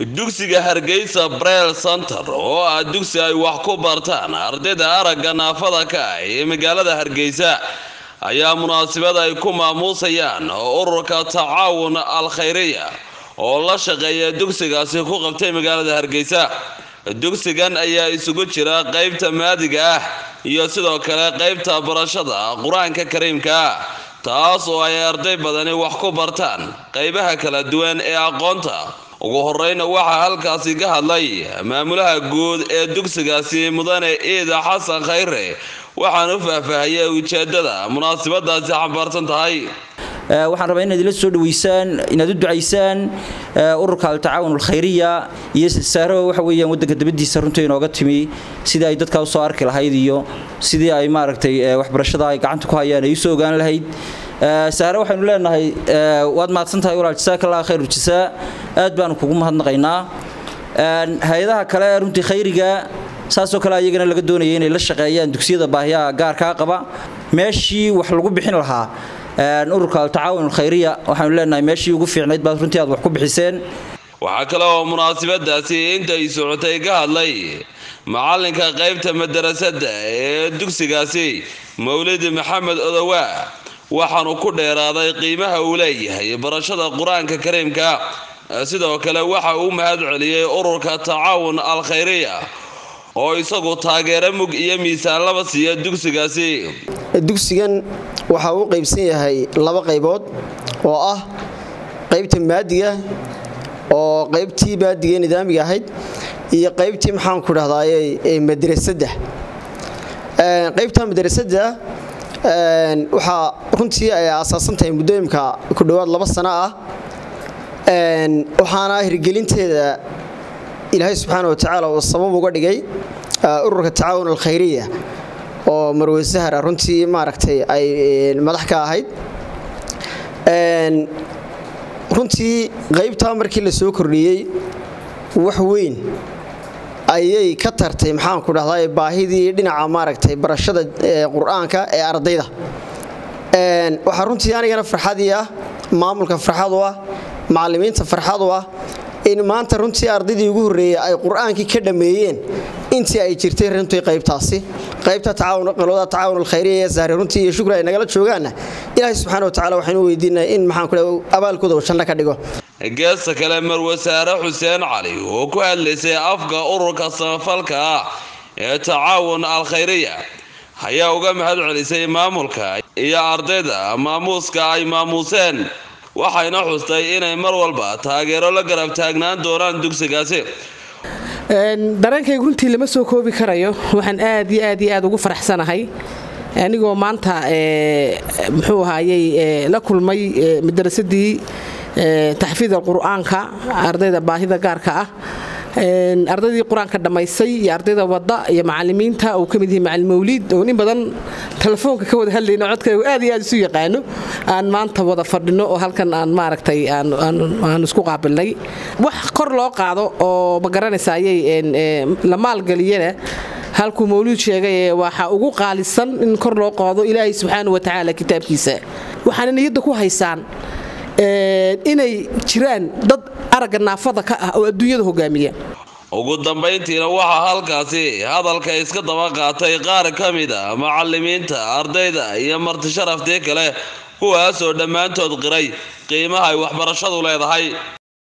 dugsiga hargeysa brel center oo ah dugsi ay wax ku bartaan ardayda aragga naafada ka ah ee magaalada hargeysa ayaa munaasabad ay ku maamuusayaan ururka tacaawun al khayriya oo la shaqeeya dugsigaasi ku qabtay magaalada hargeysa dugsigan ayaa isugu jira qeybta maadiga ah iyo sidoo kale qeybta barashada qur-aanka kariimka ah taas oo ay arday badani wax ku bartaan qeybaha kala duwan ee aqoonta ugu horeyna waxaa halkaasi ka hadlay maamulaha guud ee dugsigaasi mudane ciida xasan khayre waxaan u faahfaahiyay ujeedada munaasabadaasi xambaarsan tahay waxaan rabaa inaad ila soo dhaweysaan inaad u ducaysaan ururka altacaawun alkhayriya iyo saaro waxa weeyaan waddanka dabadiisa runtii inooga timi sidii ay dadkaa usoo arki lahayd iyo sidii ay maaragtay waxbarashada ay gacanta ku hayaan ay usoo ogaan lahayd saare waxaynu leenahay waad mahadsantahay walaal jasaaka allah khayr jasaa aad baanu kugu mahadnaqaynaa hay-adaha kale runtii khayriga saasoo kale ayagana laga doonaya inay la shaqeeyaan dugsiyada baahiyaha gaarkaa qaba meeshii wax lagu bixin lahaa ururka altacaawun alkhayriya waxaanu leenahay meeshii ugu fiicnayd baad runtii aad wax ku bixiseen waxaa kale oo munaasabadaasi intay socotay ka hadlay macalinka qaybta madarasada ee dugsigaasi mawlidi maxamed odowaa waxaanu ku dheeraaday qiimaha uu leeyahay barashada qur-aanka kariimka sidoo kale waxa uu mahad celiyey ururka tacaawun al khayriya oo isagu taageero mug iyo miisaan laba siiya dugsigaasi dugsigan waxa uu qaybsan yahay laba qaybood oo ah qaybta maadiga oo qaybtii maadiga nidaamiga ahayd iyo qaybtii maxaan ku dhahdaay madrasada qaybta madrasada waxaa runtii ay aasaasan tahay muddooyinka ku dhowaad laba sano ah waxaana hirgelinteeda ilaahay subxaana wa tacaala uu sabab uga dhigay ururka tacaawun alkhayriya oo marwe sahara runtii maaragtay ay madax ka ahayd runtii qaybtaa markii la soo kordhiyey wax weyn ayay ka tartay maxaan ku dhahdaa baahidii dhinaca maaragtay barashada qur-aanka ee ardayda waxaa runtii anigana farxadii ah maamulka farxad u ah macallimiinta farxad u ah in maanta runtii ardaydii ugu horreeyey ay qur-aankii ka dhammeeyeen intii ay jirtay runtii qaybtaasi qaybta qolada tacaawun alkhayriya ee sahre runtii iyo shukri ay nagala joogaanna ilaahay subxana wa tacala waxaynu weydiinaa in maxaan ku abaalkooda uu janno ka dhigo geesta kale marwasaare xuseen cali oo ku hadlaysay afka ururka samafalka ah ee tacaawun al khayriya ayaa uga mahad celisay maamulka iyo ardayda maamuuska ay maamuuseen waxayna xustay inay mar walba taageero la garab taagnaan doonaan dugsigaasi dareenkayga runtii lama soo koobi karayo waxaan aad iyo aad iyo aad ugu faraxsanahay anigoo maanta muxuu ahaayey la kulmay madarasadii taxfiid alqur'aanka ardayda baahida gaarka ah ardaydii qur-aanka dhammaysay iyo ardayda wadda iyo macalimiinta uu ka mid yahay macalin mawliid oo in badan telefoonka ka wada hadlayno codkaygu aad iyo aad isu yaqaano aan maanta wada fadhino oo halkan aan maaragtay aan isku qaabilnay wax kor loo qaado oo ma garanaysa ayay la maalgeliyana halkuu mawluud sheegay waxa ugu qaalisan in kor loo qaado ilaahay subxaana wa tacaala kitaabkiisa waxaana niyadda ku haysaan inay jiraan dad aragga naafada ka ah oo adduunyada hogaamiya ugu dambayntiina waxaa halkaasi hadalka iska daba qaatay qaar ka mid a macalimiinta ardayda iyo marti sharaftii kale kuwaasoo dhammaantood qiray qiimaha ay waxbarashadu leedahay